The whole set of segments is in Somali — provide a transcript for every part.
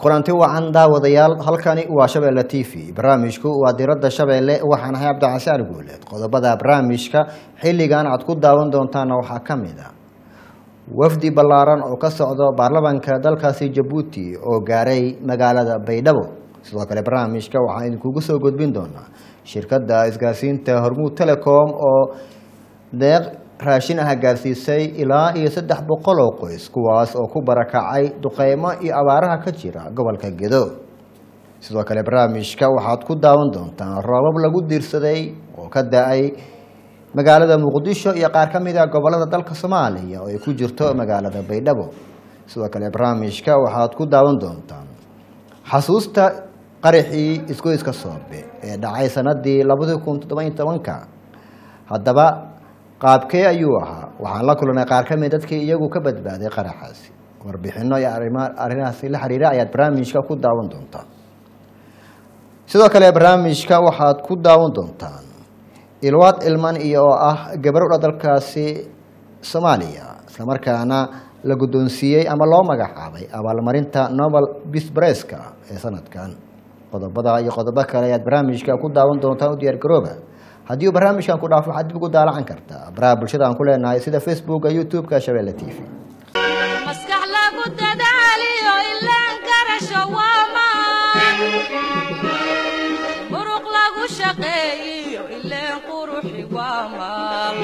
kulanti wacan daawadayaal halkani waa shabeelle t v barnaamijku waa diradda shabeelle waxaan ahay cabdicasaan guuleed qodobada barnaamijka xilligan aad ku daawan doontaana waxaa ka mid a wafdi ballaaran oo ka socdo baarlamaanka dalkaasi jabuuti oo gaaray magaalada baydhabo sidoo kale barnaamijka waxaan idinkugu soo gudbin doonaa shirkadda isgaarsiinta hormuud telecom oo deeq raashin ah gaarsiisay ilaa iyo saddex boqol oo qoys kuwaas oo ku barakacay duqeymo iyo abaaraha ka jira gobolka gedo sidoo kale barnaamijka waxaad ku daawan doontaan roobab lagu diirsaday oo ka da-ay magaalada muqdisho iyo qaar ka mid a gobolada dalka soomaaliya oo ay ku jirto magaalada baydhabo sidoo kale barnaamijka waxaad ku daawan doontaan xasuusta qaraxii isgoyska soobe ee dhacay sanadii labadi kun toddoba-iyo tobanka haddaba qaabkee ayuu ahaa waxaan la kulanay qaar ka mid dadkii iyagu ka badbaaday qaraxaasi warbixino iyo arrimahaasi la xiriira ayaad barnaamijka ku daawan doontaan sidoo kale barnaamijka waxaad ku daawan doontaan ilwaad ilman iyo oo ah gabardha dalkaasi soomaaliya islamarkaana la guddoonsiiyey ama loo magacaabay abaalmarinta nobel bisbreska ee sanadkan qodobada iyo qodobo kale ayaad barnaamijka ku daawan doontaan u diyaar garooba haddii uu barnaamijkan ku dhaafo waxaad dib ugu daalacan kartaa baraha bulshada aan ku leenahay sida facebooka youtube-ka shabeelle t v maskax lagu dadaaliyo ilaan garasho waamaan muruq lagu shaqeeyiyo ileen quruxi waamaan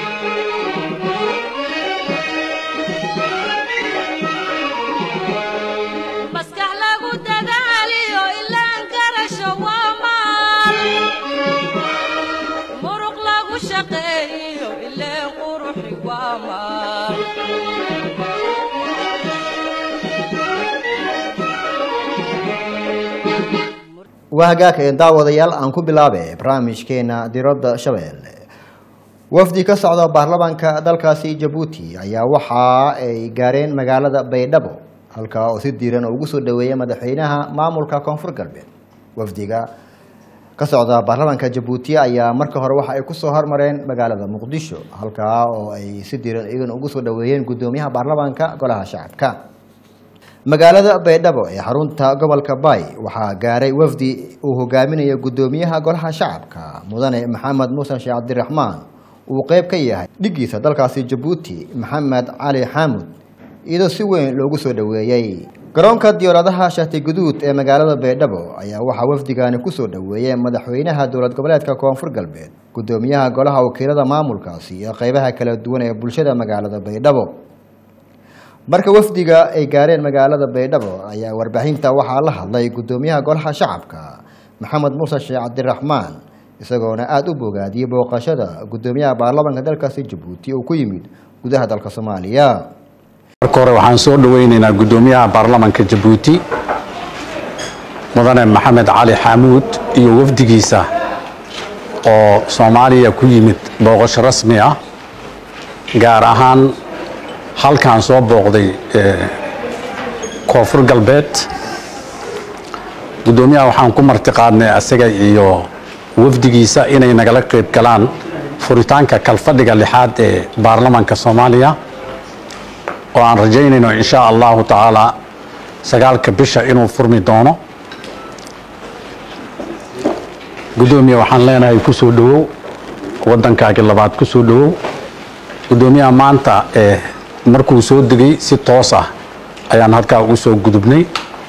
maskax lagu dadaaliyo ilaan garasho waamaan muruq lagu shaqeeyiyo ileen quruxi waamaan waa hagaagka daawadayaal aan ku bilaabe barnaamijkeena diradda shabeelle wafdi ka socda baarlamaanka dalkaasi jabuuti ayaa waxa ay gaareen magaalada baydhabo halkaa oo si diiran ugu soo dhaweeyay madaxweynaha maamulka koonfur galbeed wafdiga ka socda baarlamaanka jabuuti ayaa marka hore waxa ay kusoo hormareen magaalada muqdisho halkaa oo ay si diiran iyagana ugu soo dhaweeyeen guddoomiyaha baarlamaanka golaha shacabka magaalada baydhabo ee xarunta gobolka bay waxaa gaaray wafdi uu hogaaminayo guddoomiyaha golaha shacabka mudane maxamed muuse sheekh cabdiraxmaan uu qeyb ka yahay dhigiisa dalkaasi jabuuti maxamed cali xaamud iyadoo si weyn loogu soo dhaweeyey garoonka diyaaradaha shati guduud ee magaalada baydhabo ayaa waxaa wafdigani kusoo dhaweeyey madaxweynaha dowlad goboleedka koonfur galbeed guddoomiyaha golaha wakiilada maamulkaasi iyo qeybaha kala duwan ee bulshada magaalada baydhabo marka wafdiga ay gaareen magaalada baydhabo ayaa warbaahinta waxaa la hadlay guddoomiyaha golaha shacabka maxamed muuse sheekh cabdiraxmaan isagoona aada u bogaadiyey booqashada guddoomiyaha baarlamaanka dalkaasi jabuuti oo ku yimid gudaha dalka soomaaliya marka hore waxaan soo dhaweyneynaa guddoomiyaha baarlamaanka jabuuti mudane maxamed cali xaamuud iyo wafdigiisa oo soomaaliya ku yimid booqasho rasmi ah gaar ahaan halkaan soo booqday koonfur galbeed guddoomiyaha waxaan ku marti qaadnay asaga iyo wafdigiisa inay nagala qayb galaan furitaanka kalfadhiga lixaad ee baarlamaanka soomaaliya oo aan rajaynayno insha allahu tacaala sagaalka bisha inuu furmi doono guddoomiya waxaan leenahay ku soo dhowow waddankaagii labaad ku soo dhowow guddoomiyaha maanta ee markuu soo degay si toos ah ayaan halkaa ugu soo gudubnay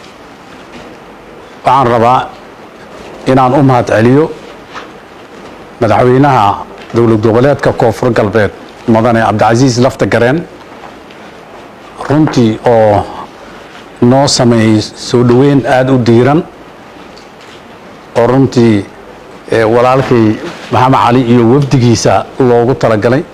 waxaan rabaa inaan u mahad celiyo madaxweynaha dowlad goboleedka koonfur galbeed mudane cabdicasiis lafta gareen runtii oo noo sameeyey soo dhoweyn aada u diiran oo runtii walaalkay maxamed cali iyo wafdigiisa loogu talagalay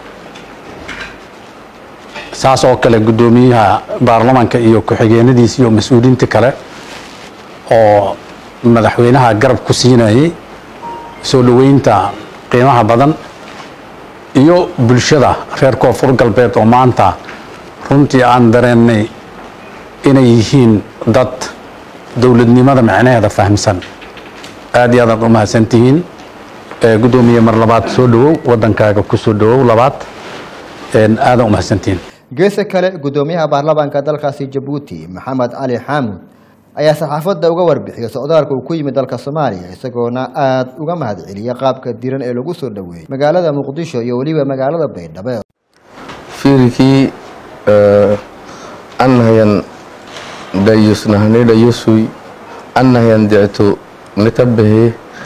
saas oo kale guddoomiyaha baarlamaanka iyo ku-xigeenadiisa iyo mas-uuliyiinta kale oo madaxweynaha garab ku siinayay soo dhoweynta qiimaha badan iyo bulshada reer koonfur galbeed oo maanta runtii aan dareennay inay yihiin dad dowladnimada micnaheeda fahamsan aad iyo aadaad u mahadsantihiin guddoomiye mar labaad soo dhowow waddankaaga ku soo dhowow labaad aadan u mahadsantihiin geesa kale guddoomiyaha baarlamaanka dalkaasi jabuuti maxamed cali xaamud ayaa saxaafadda uga warbixiyay socdaalka uu ku yimid dalka soomaaliya isagoona aada uga mahad celiyay qaabka diran ee lagu soo dhoweeyey magaalada muqdisho iyo weliba magaalada baydhabo fiirikii annahayan dhayusnahani dhayusui annahayan dictu nitabahe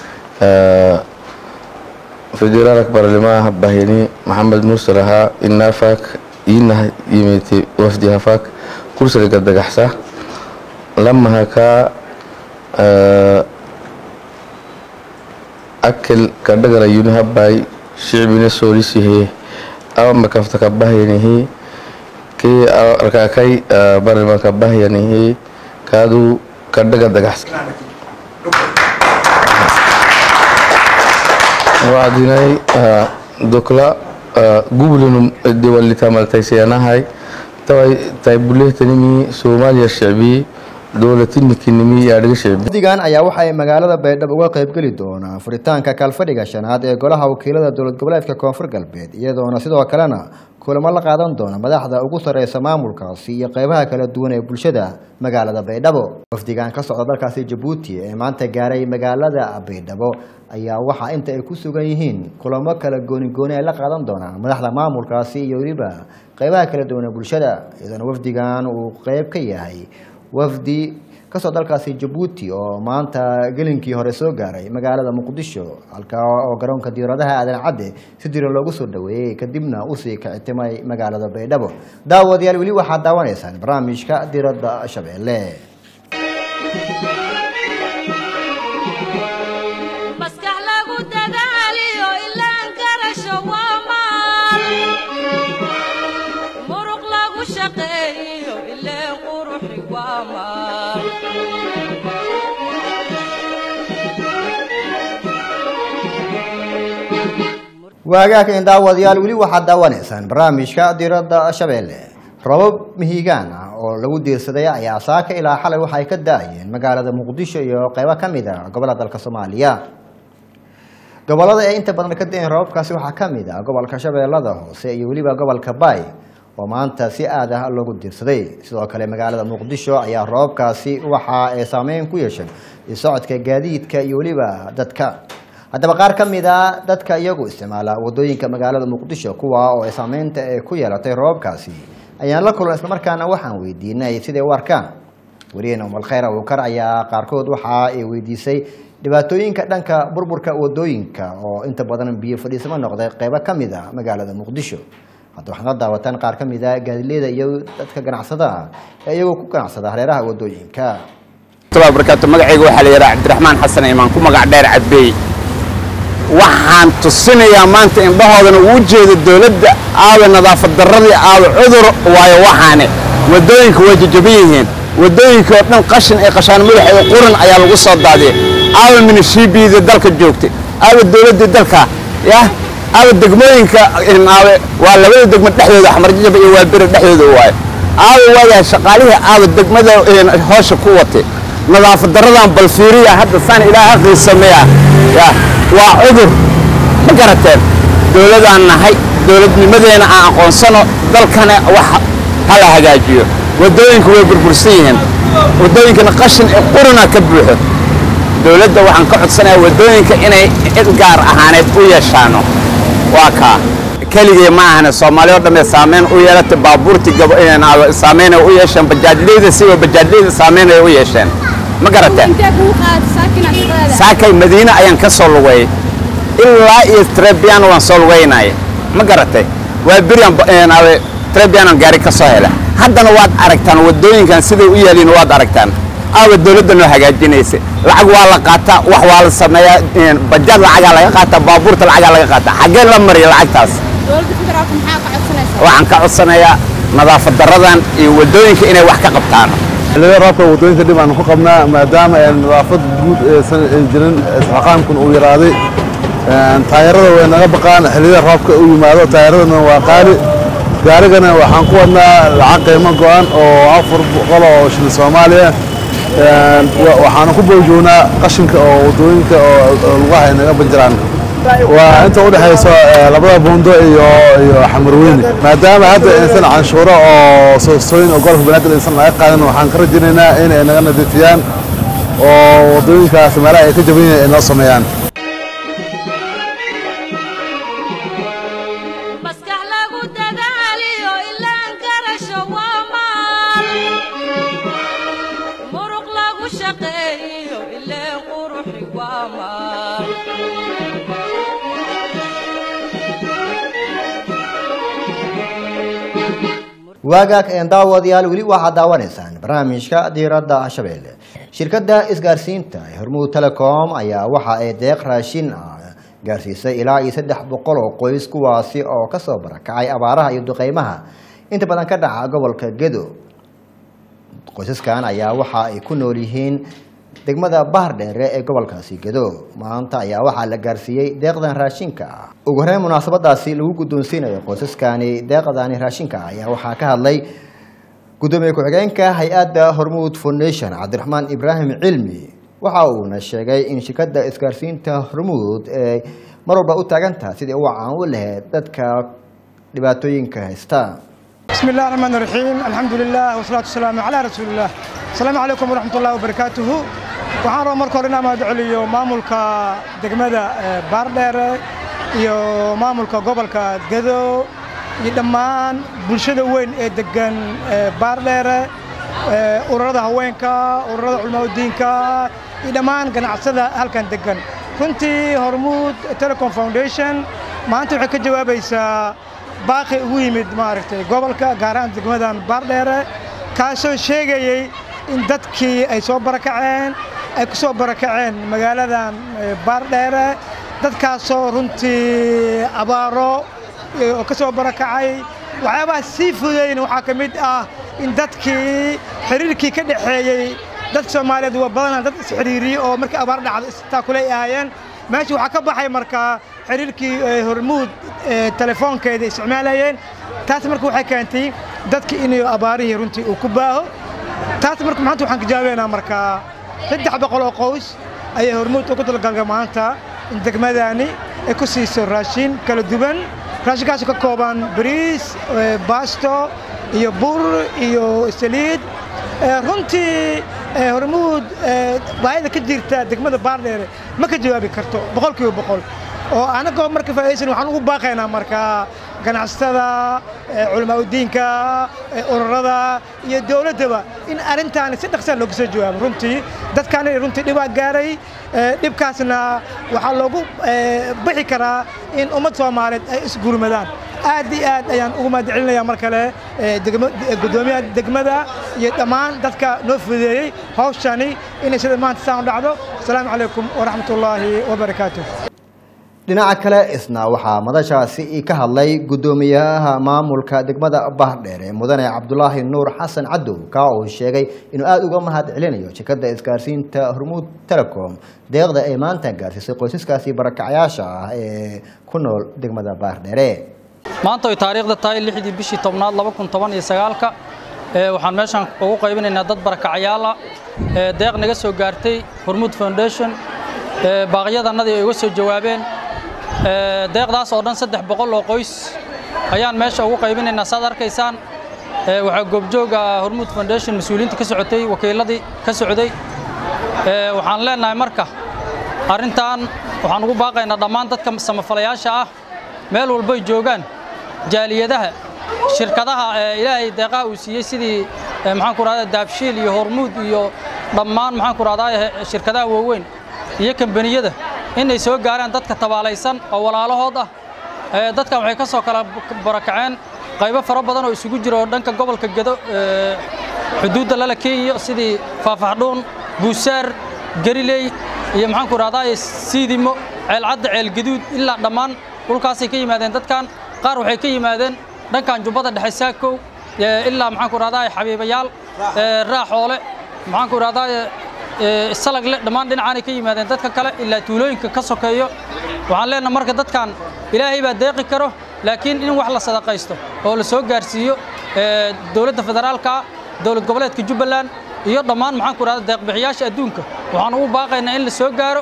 federaalak barlimaha bahini maxamed mursal ahaa inaafak iinah yimiti wafdi hafak kursaliga dagaxsa lamahakaa akil kadhagala yunihabay shicbina soolisihe ama kaftaka bahyanihi kii arkaakay barlimanka bahyanihi kaadu kadhaga dagaxsa wacdinay dokla gublinum diwalitamaltaysayanahay taway taybulehtanimi soomaaliya shicbi dowlatinikinimi yaadhiga shicbi wafdigan ayaa waxay magaalada baydhabo uga qaybgeli doonaa furitaanka kalfadhiga shanaad ee golaha wakiilada dowlad goboleedka koonfur galbeed iyadoona sidoo kalena kulamo la qaadan doona madaxda ugu sareysa maamulkaasi iyo qeybaha kala duwan ee bulshada magaalada baydhabo wafdigan ka socda dalkaasi jabuuti ee maanta gaaray magaalada baydhabo ayaa waxaa inta ay ku sugan yihiin kulamo kala goonigooni ay la qaadan doonaan madaxda maamulkaasi iyo weliba qeybaha kala duwan ee bulshada iyadoona wafdigan uu qeyb ka yahay wafdi kasoo dalkaasi jabuuti oo maanta gelinkii hore soo gaaray magaalada muqdisho halkaa oo garoonka diyaaradaha aadan cadde si diran loogu soo dhaweeyey kadibna usii kicitimay magaalada baydhabo daawadayaal weli waxaad daawanaysaan barnaamijka diradda shabeelle maskax lagu dadaaliyo ilaan garasho waa maal muruq lagu shaqeeyo ileen quruxi waa maal waagaageen daawadayaal weli waxaad daawanaysaan barnaamijka diradda shabeelle robab mihigaan ah oo lagu diirsaday ayaa saaka ilaa xalay waxa ay ka da-ayeen magaalada muqdisho iyo qeybo ka mid a gobolada dalka soomaaliya gobolada ee inta badan ka da-een robabkaasi waxaa ka mid ah gobolka shabeellada hoose iyo weliba gobolka baay oo maanta si aad ah loogu diirsaday sidoo kale magaalada muqdisho ayaa robabkaasi waxa ay saameyn ku yeeshay socodka gaadiidka iyo weliba dadka haddaba qaar ka mid a dadka iyagu isticmaala wadooyinka magaalada muqdisho kuwa oo ay saameynta ay ku yeelatay roobabkaasi ayaan la kulan islamarkaana waxaan weydiinay siday u arkaan wariyeena umalkhayr abuukar ayaa qaarkood waxa ay weydiisay dhibaatooyinka dhanka burburka wadooyinka oo inta badan biyo fadhiisamo noqday qeybo ka mid a magaalada muqdisho hadda waxaad la daawataan qaar ka mid a gaadileeda iyo dadka ganacsada ah ee iyagoo ku ganacsada hareeraha wadooyinka barakaatu magacayga waxaa la yidhaha cabdiraxmaan xasan imaan ku magac dheer cadbeey waxaan tusinayaa maanta indhahoodana uu jeedo dowladda aawa nadaafad darradii aawa cudur waayo waxaane waddooyinka way jajaban yihiin waddooyinka oo dhan qashin ay qashaan madaxa iyo quran ayaa lagu soo daadiyay aawa minishiibiida dalka joogtay aawa dowladdii dalka yah aawa degmooyinka aawe waa labada degmo dhexdooda xamarjajaba iyo waaberi dhexdooda waayo aawa waayahay shaqaalihii aawa degmada hoosha ku watay nadaafad darradan bal fiiriya hadda saan ilaaha qiisameeya yah waa cudur ma garateen dowladaan nahay dowladnimadeena aan aqoonsano dalkana wax hala hagaajiyo waddooyinku way burbursan yihiin waddooyinkana qashin ee quruna ka buuxo dowladda waxaan ka codsanayaa waddooyinka inay cid gaar ahaaneed u yeeshaano waa kaa keligay ma ahane soomaali oo dhamme saameyn u yeelatay baabuurtii saameyn ay u yeesheen bajaajleyda siba bajaajleyda saameyn ay u yeesheen ma garateen saakay madiine ayaan ka soo lugay ilaa iyo trebian waan soo lugaynaya ma garatay waa berian trebianan gaari ka soo hela haddana waad aragtaan waddooyinkan siday u yaaliin waad aragtaan aawa dowladda noo hagaajinaysa lacag waa la qaataa wax waa la sameeyaa bajaad lacagaa laga qaataa baabuurta lacagaa laga qaataa xaggee la mariya lacagtaas waxaan ka codsanayaa nadaafad darradan iyo waddooyinka inay wax ka qabtaan xilliyada roobka waddooyinka dhib aan ku qabnaa maadaama nadaafad guud aysan jirin isxaqaamkun uu yaraaday taayarada way naga baqaan xilliyada roobka u yimaado taayaradana waa qaali gaarigana waxaan ku wadnaa lacag qiimo go-an oo afar boqol oo shilin soomaaliya waxaana ku boojoognaa qashinka oo waddooyinka oo lugaha ay naga banjiraan waa inta u dhexayso eh, labada buundo iyo iyo xamarweyne maadaama hadda aysan canshuuro oo soostooyin oo gobolka banaadir aysan laga qaadan waxaan ka rajaynaynaa in ay naga nadiifiyaan oo waddooyinkaas meelaha ay ka jaban yihiin ay noo sameeyaan maskax lagu dadaaliyo ilaan garasho waa maal muruq lagu shaqeeyo ileen quruxi waa maal waagaag een daawadayaal weli waxaad daawanaysaan barnaamijka diiradda shabeelle shirkadda isgaarsiinta ee hormuud telecom ayaa waxa ay deeq raashin ah gaarsiisay ilaa iyo saddex boqol oo qoys kuwaasi oo kasoo barakacay abaaraha iyo duqeymaha inta badan ka dhaca gobolka gedo qoysaskan ayaa waxa ay ku nool yihiin degmada bahar dheere ee gobolkaasi gedo maanta ayaa waxaa la gaarsiiyey deeqdan raashinka ah ugu horeyn munaasabadaasi lagu guddoonsiinayo qoysaskani deeqdani raashinka ah ayaa waxaa ka hadlay gudoomiye ku-xigeenka hay-adda hormuud foundation cabdiraxmaan ibraahim cilmi waxa uuna sheegay in shirkadda isgaarsiinta hormuud ay mar walba u taagan tahay sidii u caan u lahayd dadka dhibaatooyinka haysta بسم الله الرحمن الرحيم الحمد لله والصلاة والسلام على رسول الله السلام عليكم ورحمة الله وبركاته waxaan rabaa marka hore inaan mahad celiyo maamulka degmada eh, baardheere iyo maamulka gobolka gedo iyo dhammaan bulshada weyn ee degan eh, baardheere eh, ururada haweenka ururada culimaadudiinka iyo dhammaan ganacsada halkan degan runtii hormuud telecom foundation maanta waxay ka jawaabaysaa baaqi ugu yimid maaragtay gobolka gaar ahaan degmadan baardheere kaasoo sheegayey in dadkii ay soo barakaceen ay ku soo barakaceen magaaladan eh, baardheere dadkaasoo runtii abaaro eh, oo ka soo barakacay waxyaabaha sii fudayna waxaa ka mid ah in dadkii xiriirkii ka dhexeeyey dad soomaaliyeed waa badanaa dad isxiriiriyey oo markii abaar dhacdo istaakulay ahaayeen meesha waxaa ka baxay markaa xiriirkii eh, hormuud eh, telefoonkeeda isticmaalayeen taas marka waxay keentay dadki inay abaarihii runtii uu ku baaho taas marka maanta waxaan kajaabeynaa markaa saddex boqol oo qoys ayay hormuud ugu talagalga maanta in degmadani ay ku siiso raashin kala duwan raashinkaasoo ka kooban bariis eh, baasto iyo bur iyo saliid Eh, runtii eh, hormuud eh, baahida ka jirta degmada baardheere ma ka jawaabi karto boqolkiiba boqol oo anagoo marka faa'idaysan waxaan ugu baaqaynaa markaa ganacsatada eh, culimaadudiinka eh, ururada iyo dowladdaba in arrintaani si dhaqsaa looga soo jawaabo runtii dadkaani runtii dhibaa gaaray eh, dhibkaasna waxaa loogu eh, bixi karaa in ummad soomaaliyeed ay isgurmadaan aad iyo aad ayaan ugu mahad celinayaa mar kale eh, degmo- eh, guddoomiyaha degmada iyo dhammaan dadka noo fududeeyey hawshani inay sida maanta saan u dhacdo asalaamu calaykum waraxmatullaahi wabarakaatuh dhinaca kale isna waxaa madashaasi ka hadlay guddoomiyaha maamulka degmada bahdheer ee mudane cabdulaahi nuur xasan cadow kaa uu sheegay inuu aada uga mahad celinayo shirkadda isgaarsiinta hormuud telecom deeqda ay maanta gaarsiisay qoysaskaasi barakacyaasha ah ee ku nool degmada bahdheere maanta ay taariikhda tahay lixdii bishii tobnaad laba kun toban iyo sagaalka ee waxaan meeshan ugu qaybinaynaa dad barakacyaal ah ee deeq naga soo gaartay hormuud foundation ee baaqyadannadii ay uga soo jawaabeen ee deeqdaas oo dhan saddex boqol oo qoys ayaan meesha ugu qaybinaynaa saad arkaysaan ee waxaa goobjoog ah hormuud foundation mas-uuliyiinta ka socotay wakiiladii ka socday ee waxaan leenahay marka arrintan waxaan ugu baaqaynaa dhammaan dadka samafalayaasha ah meel walbay joogaan jaaliyadaha shirkadaha ee ilaahay deeqaha uu siiyey sidii ee maxaan ku rahdaa daabshiil iyo hormuud iyo dhammaan maxaan ku rahdaa shirkadaha waaweyn iyo kambaniyada inay soo gaaraan dadka tabaalaysan oo walaalahood ah ee dadkan waxay ka soo kala barakaceen qaybo fara badan oo isugu jira oo dhanka gobolka gedo ee xuduudda lala kenya sidii faafaxdhuun buusaar gariley iyo maxaan ku rahdaa siidimo ceelcadda ceelgaduud ilaa dhammaan dhulkaasay ka yimaadeen dadkan qaar waxay ka yimaadeen dhankan jubbada dhexe saakow ee ilaa maxaan ku rahdaa xabiibayaal ee raaxoole maxaan ku rahdaa ee salagle dhammaan dhinacaanay ka yimaadeen dadka kale ilaa tuulooyinka ka sokeeyo waxaan leenahay marka dadkan ilaahay baa deeqi karo laakiin in wax la sadaqaysto oo la soo gaarsiiyo ee dowladda federaalka dowlad goboleedka jubbaland iyo dhammaan maxaan ku rahdaa deeqbixiyaasha adduunka waxaan ugu baaqaynaa in la soo gaaro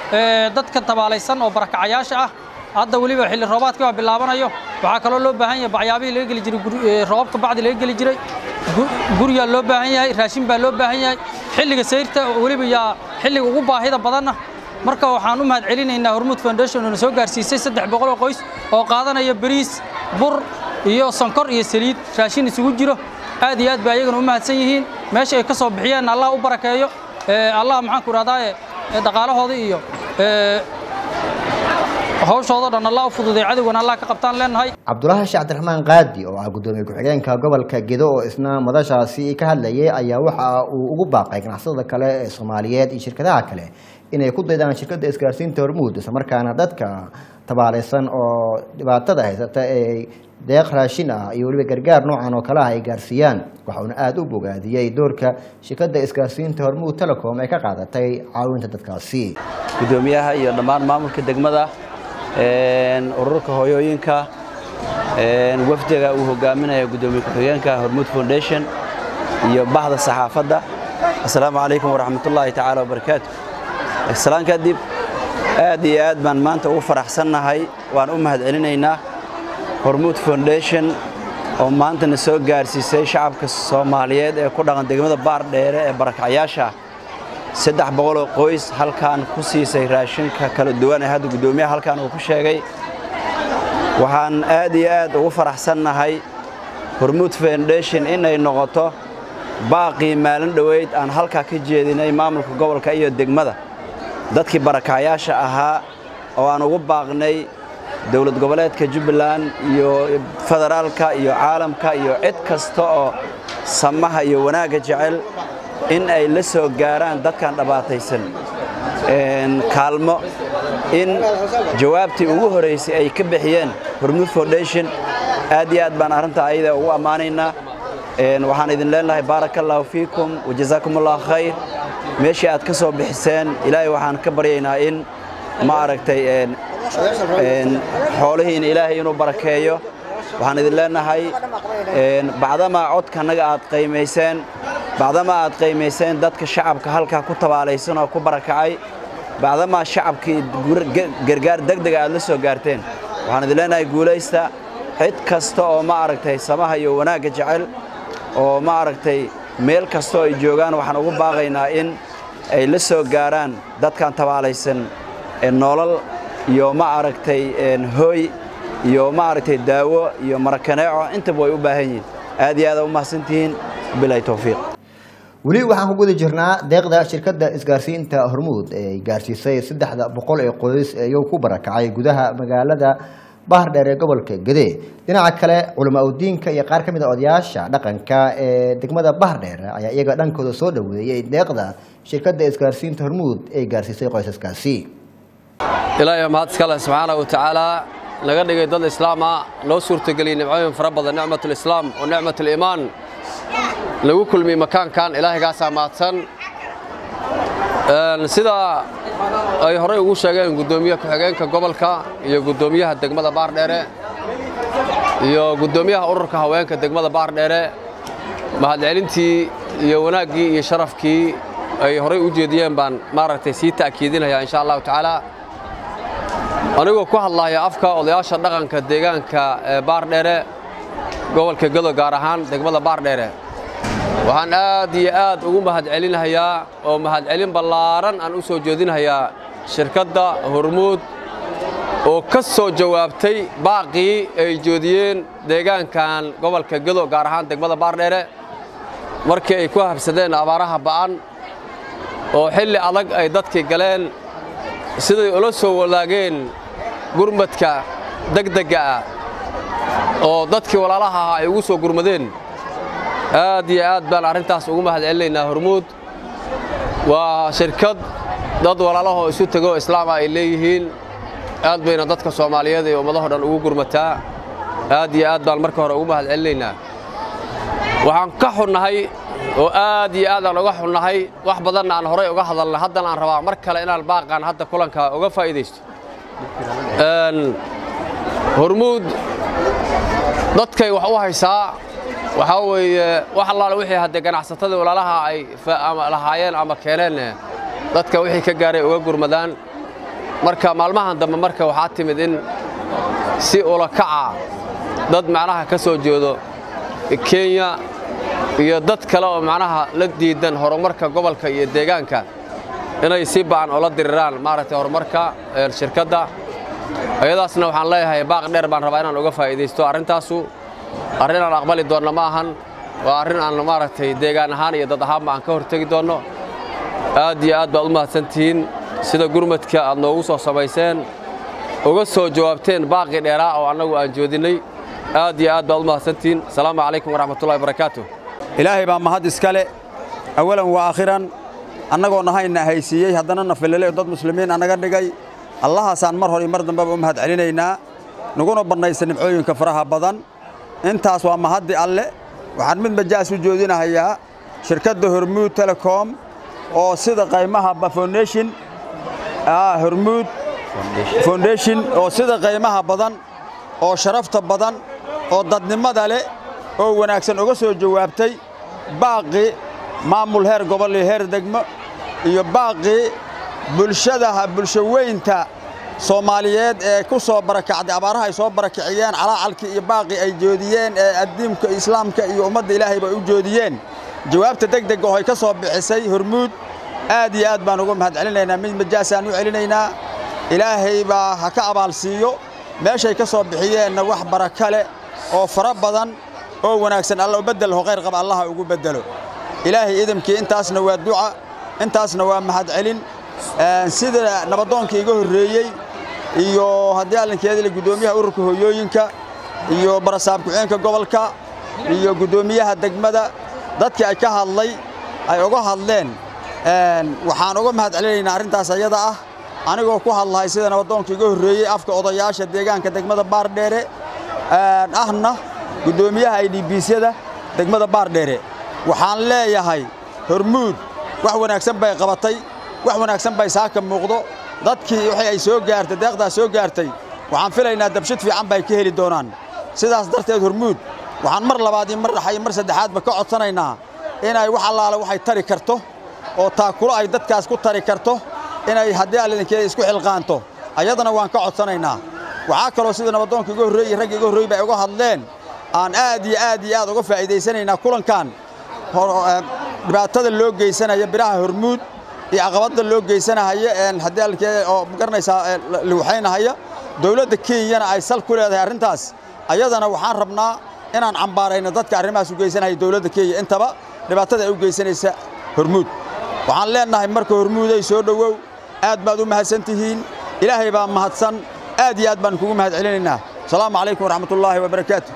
ee, dadka tabaalaysan oo barakacayaasha ah hadda weliba xilli roobaadkii baa bilaabanayo waxaa kaloo loo baahan yahay bacyaabihii laga geli jiray guri- ee, roobabka bacdi laga geli jiray gu- guriyaa loo baahan yahay raashin baa loo baahan yahay xilliga sayrta oo weliba yaa xilliga ugu baahida badanna marka waxaan u mahad celinaynaa hormuud foundation oo na soo gaarsiisay saddex boqol oo qoys oo qaadanaya bariis bur iyo sonkor iyo saliid raashin isugu jiro aad iyo aad bay ayagana u mahadsan yihiin meesha ay ka soo bixiyeen allah u barakeeyo ee, allah maxaan ku idhahdaaye ee, dhaqaalahooda iyo ee, hawshooda dhan allah u fududay cadowgana allah ka qabtaan leenahay cabdulaahi sheekh cabdiraxmaan qaadi oo ah gudoomiye ku-xigeenka gobolka gedo oo isna madashaasi ka hadlayay ayaa waxa uu ugu baaqay ganacsatada kale ee soomaaliyeed iyo shirkadaha kale inay ku daydaan shirkadda isgaarsiinta hormuud islamarkaana dadka tabaalaysan oo dhibaatada haysata ee deeq raashin ah iyo weliba gargaar noocan oo kale ah ay gaarsiiyaan waxauna aada u bogaadiyey doorka shirkadda isgaarsiinta hormuud telecom ee ka qaadatay caawinta dadkaasi gudoomiyaha iyo dhammaan maamulka degmada een, ururka hooyooyinka een, wafdiga uu hogaaminaya gudoomiye ku-xigeenka hormuud foundation iyo bahda saxaafadda assalaamu calaykum waraxmatullaahi tacaala wabarakaatu salaan kadib aad iyo aad baan maanta ugu faraxsannahay waan u mahad celinaynaa hormuud foundation oo maanta na soo gaarsiisay shacabka soomaaliyeed ee ku dhaqan degmada baardheere ee barakacyaasha ah saddex boqoloo qoys halkaan ku siisay raashinka kala duwan ee hadda guddoomiyaha halkaan uu ku sheegay waxaan aad iyo aad ugu faraxsannahay hormuud foundation inay noqoto baaqii maalin dhoweyd aan halkaa ka jeedinay maamulka gobolka iyo degmada dadkii barakacyaasha ahaa oo aan ugu baaqnay dowlad goboleedka jubbaland iyo federaalka iyo caalamka iyo cid kasta oo samaha iyo wanaagga jecel in ay la soo gaaraan dadkan dhabaataysan een, kaalmo in jawaabtii ugu horeysay ay ka bixiyeen hormuud foundation aad iyo aad baan arrinta ayada ugu ammaanaynaa Een, waxaan idin leenahay baaraka allahu fiikum wajazaakum allahu khayr meeshii aad ka soo bixiseen ilaahay waxaan ka baryaynaa in ma aragtay een, een, xoolihiina ilaahay inuu barakeeyo waxaan idin leenahay een, bacdamaa codkanaga aad qiimayseen bacdamaa aad qiimayseen dadka shacabka halkaa ku tabaalaysan oo ku barakacay bacdamaa shacabkii gur- ge- gargaar degdega aad la soo gaarteen waxaan idin leenahay guulaysta cid kasta oo ma aragtay samaha iyo wanaagga jecel oo ma aragtay meel kastoo ay joogaan waxaan ugu baaqaynaa in ay la soo gaaraan dadkan tabaalaysan ee nolol iyo ma aragtay een, hooy iyo ma aragtay daawo iyo marakaneeco intaba way u baahan yihiin aad iyo aad u mahadsantihiin bilahi towfiiq weli waxaan ku guda jirnaa deeqda shirkadda isgaarsiinta hormuud ee ay gaarsiisay saddexda boqol ee qoys ee iyagu ku barakacay gudaha magaalada bahar dheer ee gobolka gede dhinaca kale culamaa udiinka iyo qaar ka mid a odayaasha dhaqanka ee degmada bahar dheer ayaa iyaga dhankooda soo dhaweeyey deeqda shirkadda isgaarsiinta hormuud ee gaarsiisay qoysaskaasi ilaahay mahad iska leh subxaana wa tacaala naga dhigay dad islaam ah noo suurtageliyey nimcooyin fara badan nicmatulislaam oo nicmatuliimaan lagu kulmiyey makaankan ilaahigaasaa mahadsan Een, sida ay horey ugu sheegeen guddoomiye ku-xigeenka gobolka iyo guddoomiyaha degmada baardheere iyo guddoomiyaha ururka haweenka degmada baardheere mahadcelintii iyo wanaaggii iyo sharafkii ay horey u jeediyeen baan maaragtay sii ta'kiidinayaa insha allahu tacaala anigoo ku hadlaya afka odayaasha dhaqanka deegaanka ee baardheere gobolka gado gaar ahaan degmada baardheere waxaan aad iyo aad ugu mahadcelinayaa oo mahadcelin ballaaran aan u soo jeedinayaa shirkadda hormuud oo ka soo jawaabtay baaqii ay joodiyeen deegaankan gobolka gado gaar ahaan degmada baardheere markii ay ku habsadeen abaaraha ba'an oo xilli adag ay dadkii galeen siday ula soo wadaageen gurmadka degdegga ah oo dadkii walaalaha ahaa ay ugu soo gurmadeen aad iyo aad baan arrintaas ugu mahad celinaynaa hormuud waa shirkad dad walaalahoo isu tego islaama ay leeyihiin aad bayna dadka soomaaliyeed ee ummadahoo dhan ugu gurmataa aad iyo aad baan marka hore ugu mahad celinaynaa waxaan ka xunnahay oo aad iyo aad aan uga xunnahay wax badanna aan horay uga hadalnay haddana aan rabaa mar kale inaan baaqaan hadda kulanka uga faa'iidaysto Een, hormuud dadkay wax u haysaa waxaa weeye wax allaale wixii haddee ganacsatada walaalaha ay fa- ama lahaayeen ama keeneen dadka wixii ka gaaray uga gurmadaan marka maalmahan dambe marka waxaa timid in si ula kaca dad macnaha ka soo jeedo kenya iyo dad kale oo macnaha la diidan horumarka gobolka iyo deegaanka inay si ba'an oo la diriraan maaragtay horumarka shirkadda ayadaasna waxaan leeyahay baaq dheer baan rabaa inaan uga faa'iidaysto arrintaasu arrin aan aqbali doonno ma ahan waa arrin aan maaragtay deegaan ahaan iyo dad ahaanba aan ka hortegi doonno aad iyo aad baad u mahadsantihiin sida gurmadka aad noogu soo samayseen uga soo jawaabteen baaqii dheeraa oo annagu aan joodinnay aad iyo aad baad u mahadsantihiin asalaamu calaykum waraxmatullahi barakaatu ilaahay baa mahad iskale awalan wa aakhiran annagoo nahayna haysiiyey haddana na fililay dad muslimiin annaga dhigay allahaasaan mar hore iyo mar dambeba u mahad celinaynaa naguna bannaysa nimcooyinka faraha badan intaas waa mahaddi alle waxaan mid majaas u joodinahayaa shirkadda hormuud telecom oo sida qaymaha foundation hormuud foundation oo sida qaymaha badan oo sharafta badan oo dadnimada leh oo wanaagsan uga soo jawaabtay baaqii maamul heer gobol iyo heer degmo iyo baaqii bulshadaha bulsho weynta soomaaliyeed ee ku soo barakacday abaaraha ay soo barakiciyeen calaacalkii iyo baaqii ay joodiyeen ee addiimka islaamka iyo ummadda ilaahay bay u joodiyeen jawaabta degdega oo ay ka soo bixisay hormuud aad iyo aad baan uga mahad celinaynaa mid majaasaan u celinaynaa ilaahay baa ha ka abaalsiiyo meeshay ka soo bixiyeenna wax baraka leh oo fara badan oo wanaagsan alla u beddelho khayr qaba allaha ugu beddelo ilaahay idamkii intaasna waa duca intaasna waa mahad celin sida nabadoonkii iga horreeyey iyo haddii allinkeedile guddoomiyaha ururka hooyooyinka iyo barasaab ku-xeenka gobolka iyo guddoomiyaha degmada dadkii ay ka hadlay ay uga hadleen waxaan uga mahad celinaynaa arrintaas ayada ah anigoo ku hadlahay sida nabadoonkii iga horreeyey afka odayaasha deegaanka degmada baardheere ahna guddoomiyaha idbiisyada degmada baardheere waxaan leeyahay hormuud wax wanaagsan bay qabatay wax wanaagsan bay saaka muuqdo dadkii wixii ay soo gaartay deeqdaas soo gaartay waxaan filaynaa dabshid fiican bay ka heli doonaan sidaas darteed hormuud waxaan mar labaad iyo mar dhaxa iyo mar saddexaadba ka codsanaynaa inay wax allaale waxay tari karto oo taakulo ay dadkaas ku tari karto inay haddii allinkeeda isku xilqaanto ayadana waan ka codsanaynaa waxaa kaloo sida nabadoonka iga horreeyey ragga iga horreeyey bay uga hadleen aan aad iyo aad iyo aad uga faa'iidaysanaynaa kulankan dhibaatada loo geysanaya biraha hormuud iyo caqabadda loo geysanahaya haddii allinkeeda oo garanaysaa liwaxaynahaya dowladda kenyana ay sal ku leedahay arrintaas ayadana waxaan rabnaa inaan cambaarayno dadka arrimahaas u geysanaya dowladda kenya intaba dhibaatada ay u geysanaysa hormuud waxaan leennahay marka hormuuday soo dhowow aad baad u mahadsan tihiin ilaahay baa mahadsan aad iyo aad baan kugu mahad celinaynaa asalaamu calaykum waraxmatullaahi wabarakaatu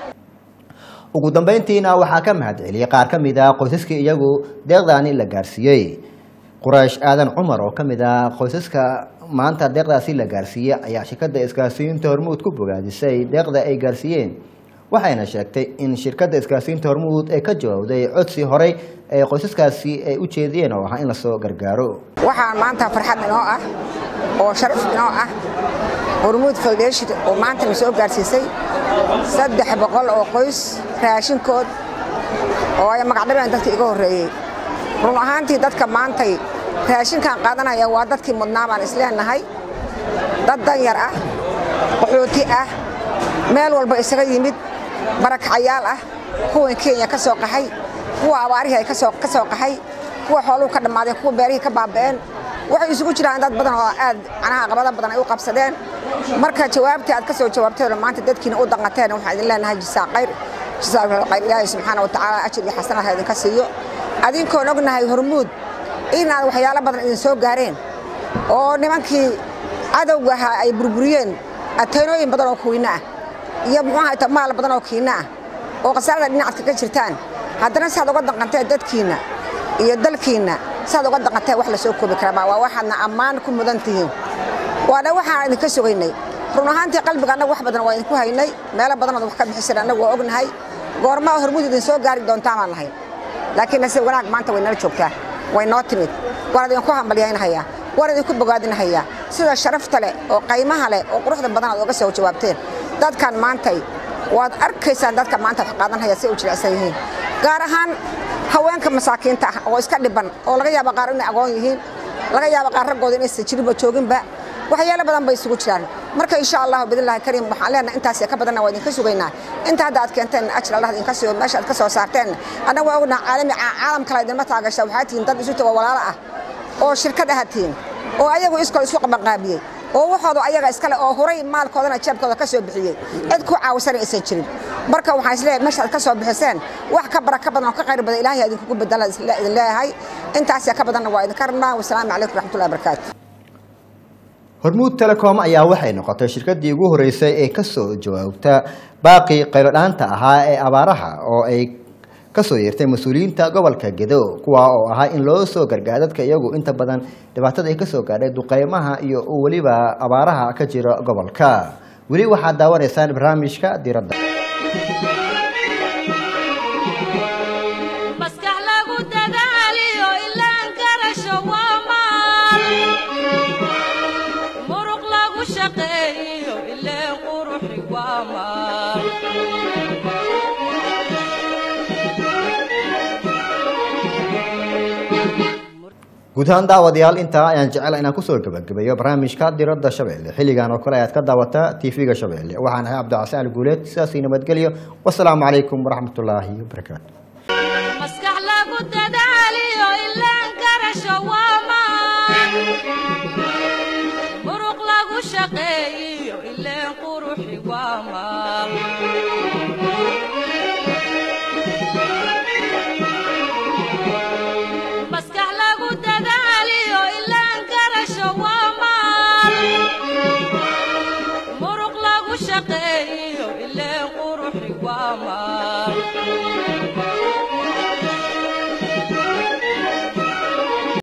ugu dambayntiina waxaa ka mahad celiyey qaar ka mid ah qoysaskii iyagu deeqdaani la gaarsiiyey quraysh aadan cumar oo ka mid ah qoysaska maanta deeqdaasi la gaarsiiyey ayaa shirkadda isgaarsiinta hormuud ku bogaadisay deeqda ay gaarsiiyeen waxayna sheegtay in shirkadda isgaarsiinta hormuud ee ka jawaabday codsi horey ee qoysaskaasi ay u jeediyeen oo ahaa in lasoo gargaaro waxaa maanta farxad inoo ah oo sharaf inoo ah hormuud foundation oo maanta na soo gaarsiisay saddex boqol oo qoys raashinkood oo ay magacdhabeen dadka iga horreeyey run ahaantii dadka maantay raashinkan qaadanaya waa dadkii mudnaa baan isleenahay dad danyar ah qaxooti ah meel walba isaga yimid barakacayaal ah kuwan kenya ka soo qaxay kuwa abaarihii ay ka soo qaxay kuwa xooluhu ka dhammaadeen kuwa beerihii ka baaba'een waxay isugu jiraan dad badan oo aad canaha qabada badan ay u qabsadeen marka jawaabtii aad ka soo jawaabteen maanta dadkiina u danqateen waxaan idin leenahay jisaa qayr jisaa qayr ilaahay subxaana wa tacaala ajir iyo xasanaad ha idinka siiyo adinkoon ognahay hormuud inaad waxyaalo badan idin soo gaareen oo nimankii cadowga ahaa ay burburiyeen ateenooyin badan oo kuwiina ah iyo muxuu ahayta maal badan oo kiina ah oo khasaarada dhinacad kaga jirtaan haddana saad uga danqanteen dadkiinna iyo dalkiinna saad uga danqanteen wax la soo koobi karaa waa waxaadna ammaan ku mudan tihiin waana waxaan idinka sugaynay run ahaantii qalbiga annagu wax badan waa idinku haynay meelo badanood wax ka bixiseen annagu waa ognahay goormaa hormuud idin soo gaari doontaan baan lahayn laakiin nase wanaag maanta way nala joogtaa way noo timid waan idinku hambalyaynahayaa waan idinku bogaadinahayaa sida sharafta leh oo qaymaha leh oo quruxda badan aad uga soo jawaabteen dadkan maantay waad arkaysaan dadka maanta wax qaadanhaya si ay u jilicsan yihiin gaar ahaan haweenka masaakiinta ah oo iska dhiban oo laga yaaba qaar inay agoon yihiin laga yaaba qaar raggooda inaysan jirinba jooginba waxyaalo badan bay isugu jiraan marka insha allahu bidillaahi kariim waxaan leenahay intaas ka badanna waa idinka sugaynaa inta hadda aad keenteen ajir allah idinka siiyo meesha aad ka soo saarteen annaga waa ognaha caalami caalam kale idinma taagasha waxaa tihiin dad isu tago walaalo ah oo shirkad aha tihiin oo ayagu iskol isu qabanqaabiyey oo waxooda ayaga iskale oo huray maalkoodana jeebkooda ka soo bixiyey cid ku caawisana aysan jirin marka waxaan isleeyahay meesha aad ka soo bixiseen wax ka baraka badan oo ka khayr badan ilaahay idinkugu bedela idin leeyahay intaas ka badanna waa idinka rabnaa wasalaamu calaykum raxmatullahi barakaatu hormuud telecom ayaa waxay noqotay shirkadii ugu horeysay ee kasoo jawaabta baaqii qaylodhaanta ahaa ee abaaraha oo ay kasoo yeertay mas-uuliyiinta gobolka gedo kuwa oo ahaa in loo soo gargaar dadka iyagu inta badan dhibaatada ay kasoo gaadhay duqeymaha iyo weliba abaaraha ka jira gobolka weli waxaad daawanaysaan barnaamijka diradda maskax lagu dadaaliyo ilaan garasho waa maal muruq lagu shaqeeyo ileen quruxi waa maal guud ahaan daawadayaal intaa ayaan jecela inaan kusoo gabagabeeyo barnaamijka diradda shabeelle xilligan oo kale ayaad ka daawataa tv-ga shabeelle waxaan ahay cabdicasaan guuleed sidaasii nabadgelyo wasalaamu calaykum waraxmatullaahi wabarakaatu maskax lagu dadaaliyo ilaan garasho waa maal muruq lagu shaqeeyo ileen quruxi waa maal maskax lagu dadaaliyo ilaan garasho waa maal muruq lagu shaqeeyo ileen quruxi waa maal